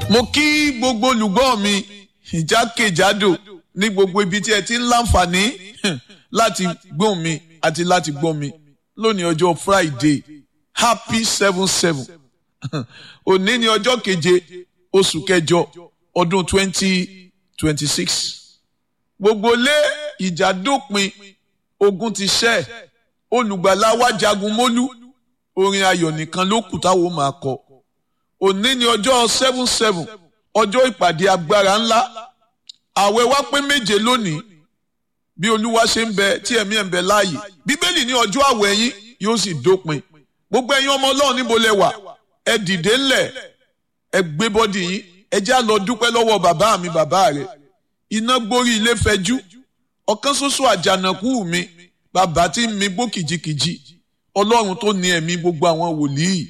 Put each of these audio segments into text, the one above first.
mo kí gbogbo olùgbọ́ mi ìjákèjádò ní gbogbo ibi tí ẹ ti ń láǹfààní láti gbóhùn mi àti láti gbọ́ mi lónìí ọjọ́ Friday happy seven seven òní ni ọjọ́ keje oṣù kẹjọ ọdún twenty twenty six gbogbo lé ìjà dópin ogun ti ṣẹ́ olùgbàlà wa jagun mólú orin ayọ̀ nìkan ló kù táwọn máa kọ òní ni ọjọ́ seven seven ọjọ́ ìpàdé agbára ńlá àwẹ̀ wa pé méje lónìí bí olúwa ṣe ń bẹ tí ẹ̀mí ẹ̀ ń bẹ láàyè bíbélì ní ọjọ́ àwẹ̀ yín yóò sì dópin gbogbo ẹ̀yin ọmọ ọlọ́run níbo lẹ wà ẹ dìde ńlẹ̀ ẹ gbé bọ́dì yín ẹ já lọ dúpẹ́ lọ́wọ́ bàbá mi bàbá rẹ̀ iná gbórí ilé fẹjú ọ̀kan ṣoṣo àjànàkú mi bàbá tí ń mi gbó kìjikìji ọlọ́run tó ní ẹ̀mí gbogbo àwọn wòlíì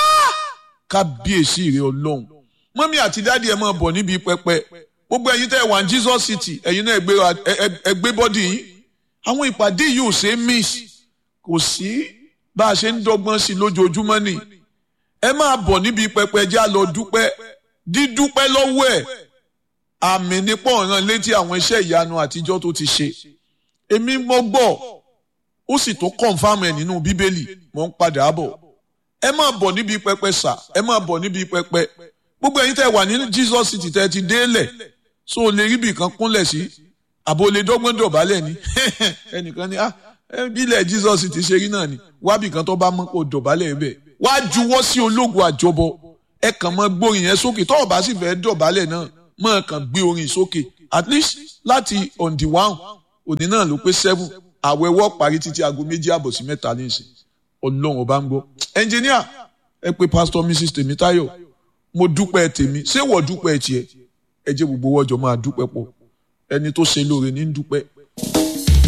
kábíyèsí rẹ ọlọ́run mọ́mí àti dáàdi ẹ̀ máa bọ̀ níbi pẹpẹ gbogbo ẹ̀yin tẹ́ ẹ wà ní Jesus City ẹ̀yin náà ẹ gbé bọ́dì yín àwọn ìpàdé yìí ò ṣe é miss kò sí bá a ṣe ń dọ́gbọ́n sí lójoojúmọ́ ni ẹ máa bọ̀ níbi pẹpẹ já lọ dúpẹ́ dídúpẹ́ lọ́wọ́ ẹ̀ àmì nípọ̀ ọ̀ràn létí àwọn iṣẹ́ ìyanu àtijọ́ tó ti ṣe èmi mọ́ gbọ́ ó sì tó kọ̀ǹfàmù ẹ̀ nínú bíbélì mò ń padà bọ̀ ẹ máa bọ̀ níbi pẹpẹ sà ẹ máa bọ̀ níbi pẹpẹ gbogbo ẹ̀yin tẹ́ wà ní Jesus City tẹ́ ti délẹ̀ so o lè rí ibì kan kúnlẹ̀ sí àbò lè dọ́gbọ́n dọ̀bálẹ̀ ni ẹnìkan ni ah bílẹ̀ Jesus City ṣe rí náà ni wábì kan tó bá mọ́ kó dọ̀bálẹ̀ bẹ̀ wá juwọ́ sí ológun àjọbọ ẹ kàn mọ́ gbórin yẹn sókè tó o bá sì fẹ́ dọ̀bálẹ̀ náà mọ́ kàn gbé orin sókè at least láti on the one òní náà ló pé seven àwẹ̀wọ́ parí títí aago méjì àbọ̀ sí mẹ́ta nísìn ọlọ́run ọba ń gbọ́ ẹnjìníà ẹ pé pastor mrs tèmítáyọ̀ mo dúpẹ́ tèmi ṣé wọ́n dúpẹ́ tiẹ̀ ẹ jẹ́ gbogbo wọ́jọ́ máa dúpẹ́ pọ̀ ẹni tó ṣe lóore ní dúpẹ́